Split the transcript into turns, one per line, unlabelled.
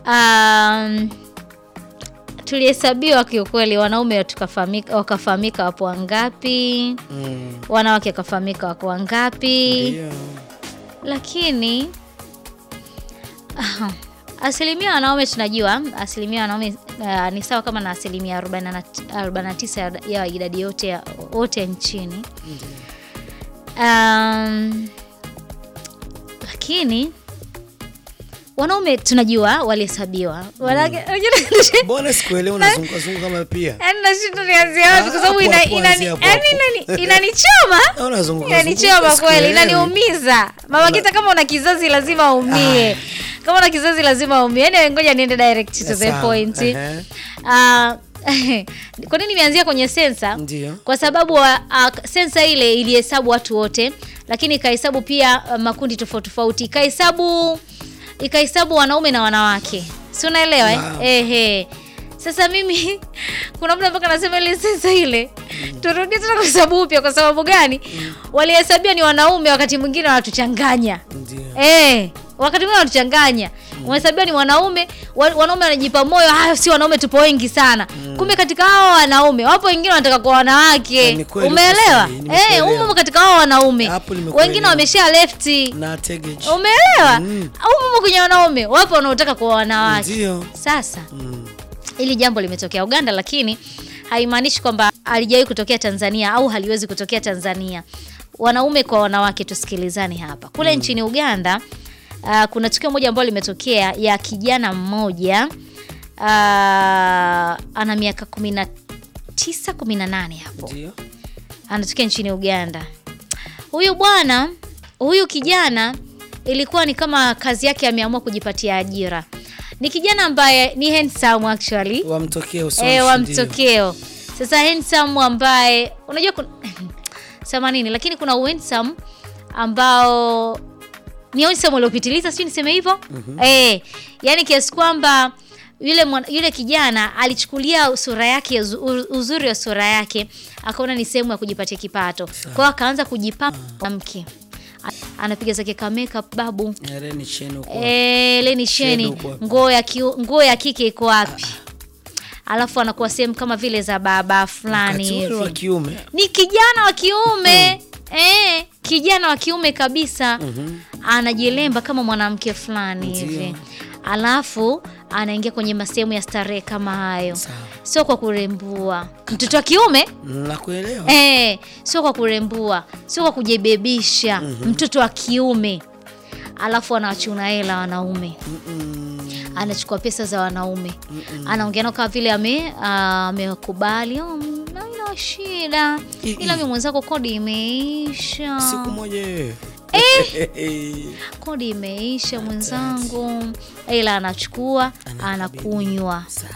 um, tulihesabiwa kiukweli, wanaume tukafahamika, wakafahamika wapo wangapi,
Mm.
wanawake wakafahamika wako wangapi,
Ndio.
lakini asilimia wanaume tunajua asilimia wanaume uh, ni sawa kama na asilimia 49 ya idadi yote ya wote nchini um, lakini wanaume tunajua walihesabiwa Wanawake-
Mbona sikuelewa unazunguka zunguka kama pia?
Yaani nashinda nianzie wapi kwa sababu
Ah,
ina-
hapo,
inani-
anzia hapo,
yaani
hapo.
inani- inanichoma
Ah, unazunguka
inanichoma
zunguka,
kweli
sikuelewi.
inaniumiza mama kita kama una kizazi lazima umie kama una kizazi lazima umie yani ngoja niende direct to the
Sawa,
point
ehe.
Ah, kwa nini nimeanzia kwenye sensa
Ndio.
kwa sababu uh, sensa ile ilihesabu watu wote lakini ikahesabu pia uh, makundi tofauti tofauti ikahesabu ikahesabu wanaume na wanawake si unaelewa eh?
Wow.
Ehe. sasa mimi kuna muda mpaka nasema ile sensa ile turudie tena kuhesabu upya kwa sababu gani walihesabia ni wanaume wakati mwingine wanatuchanganya
Ndio.
Eh, wakati mwingine wanatuchanganya. Umehesabiwa ni wanaume, wa- wanaume wanajipa moyo, hayo si wanaume tupo wengi sana. Kumbe katika hao wanaume wapo wengine wanataka kwa
Eh,
wanawake.
ni kweli,
Umeelewa?
uko sahihi,
Eh,
nimekuelewa.
umo katika hao wanaume.
Hapo nimekuelewa.
Wengine wamesha lefti.
Na tegeji.
Umeelewa?
Mm.
Au umo kwenye wanaume, wapo wanaotaka kwa wanawake.
Ndio.
Sasa
Mm.
hili jambo limetokea Uganda, lakini haimaanishi kwamba halijawahi kutokea Tanzania au haliwezi kutokea Tanzania. Wanaume kwa wanawake, tusikilizane hapa. Kule nchini Uganda uh, kuna tukio moja ambalo limetokea ya kijana mmoja uh, ana miaka 19 18 hapo
Ndio.
anatokea nchini Uganda. Huyu bwana, huyu kijana ilikuwa ni kama kazi yake ameamua kujipatia ajira. Ni kijana ambaye ni handsome actually.
Wamtokee usoni.
Eh, wa
ndio.
mtokeo. Sasa handsome ambaye unajua kuna sema nini lakini kuna handsome ambao ni handsome uliopitiliza sijui niseme hivyo eh, yani kiasi kwamba yule mwana, yule kijana alichukulia sura yake uzu- uzuri wa sura yake akaona ni sehemu ya kujipatia kipato kwa hiyo akaanza kujipamba mke anapiga zake ka makeup babu
Eh, ni cheni huko.
Eh, leni sheni
Sheni uko wapi?
nguo ya kiu- nguo ya kike iko wapi alafu anakuwa sehemu kama vile za baba fulani
Wakati ule wa
hivi
kiume.
ni kijana wa kiume eh, kijana wa kiume kabisa anajilemba kama mwanamke fulani
Ndio.
hivi alafu anaingia kwenye masehemu ya starehe kama hayo
Sawa.
sio kwa kurembua mtoto wa kiume
Nakuelewa.
Eh, sio kwa kurembua, sio kwa kujibebisha mtoto wa kiume. Alafu anawachuna hela wanaume,
Mm.
anachukua pesa za wanaume, anaongea nao kama vile ame ah, amekubali, oh, mm, haina shida,
I-
ila
i-
mimi mwenzako kodi imeisha,
Siku moja wewe.
kodi imeisha mwenzangu, ila anachukua
Anakabidhi.
anakunywa
Sawa.